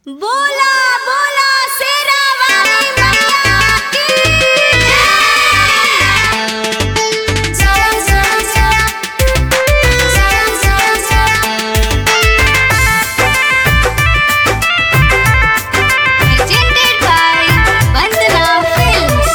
बोला बोला शेरा वाली मैया की जय जय जय जय जय जय presented by Vandana Films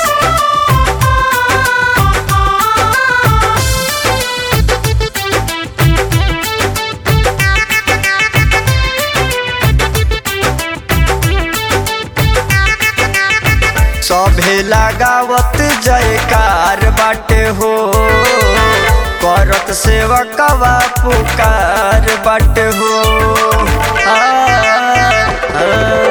सभे लगावत जयकार बाटे हो करत सेवकवा पुकार बाटे हो आ, आ,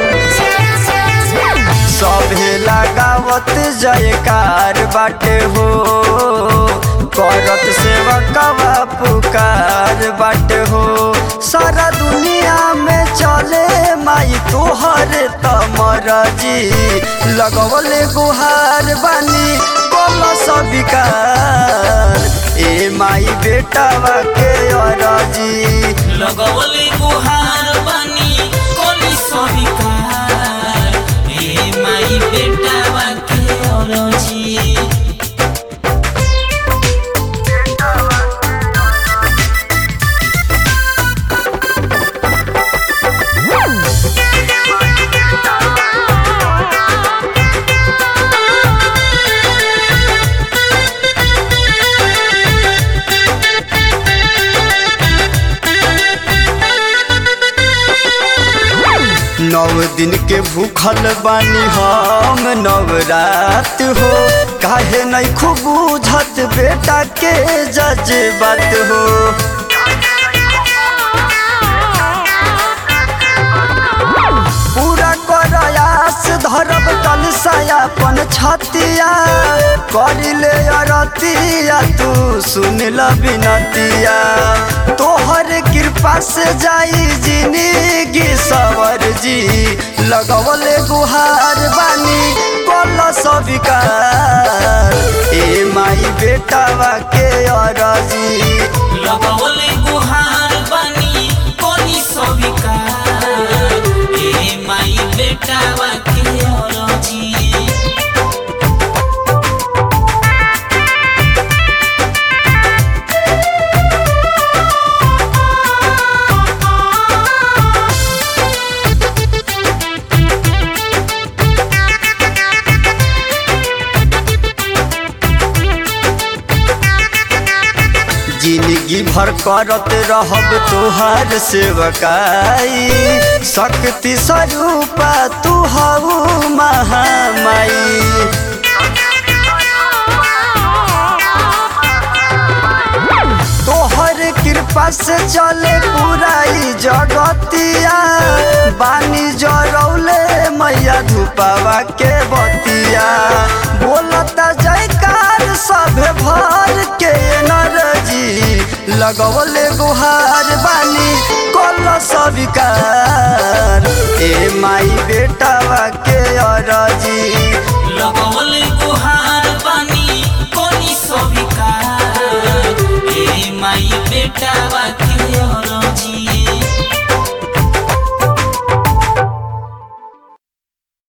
सभे लगावत जयकार बाटे हो करत सेवकवा पुकार बाटे हो सारा दुनिया में चले माई तोहर तमरजी लगवले गुहार बानी बोल सबिकार ए माई बेटावा के अरजी लगवले गुहार बानी कोनी सविकार ए माई बेटा के अरजी नौ दिन के भूखल बानी हम नवरात हो काहे नहीं खूब बुझत बेटा के जज्बात हो पूरा करयास धरब कलसायापन छतिया करिले अरतिया तू सुन ल बिनतिया तोहर कृपा से जाई जिंदगी सवर जी लगवले गुहार बानी कल सविकार ए माई बेटावा के अरजी लगवले गुहार बानी कोनी सविकार ए माई बेटा के अरजी जिंदगी भर करत रहब तोहार सेवकाई शक्ति स्वरूपा तू हऊ महामाई तोहर कृपा से चले पूरा ई जगतिया बानी जरौले मैया धूपावा के बतिया बोलता जयकार सभे भर के नरजी लगवले गुहार बानी कल सविकार ए माई बेटावा के अरजी लगवले गुहार बानी कोनी सविकार ए माई बेटा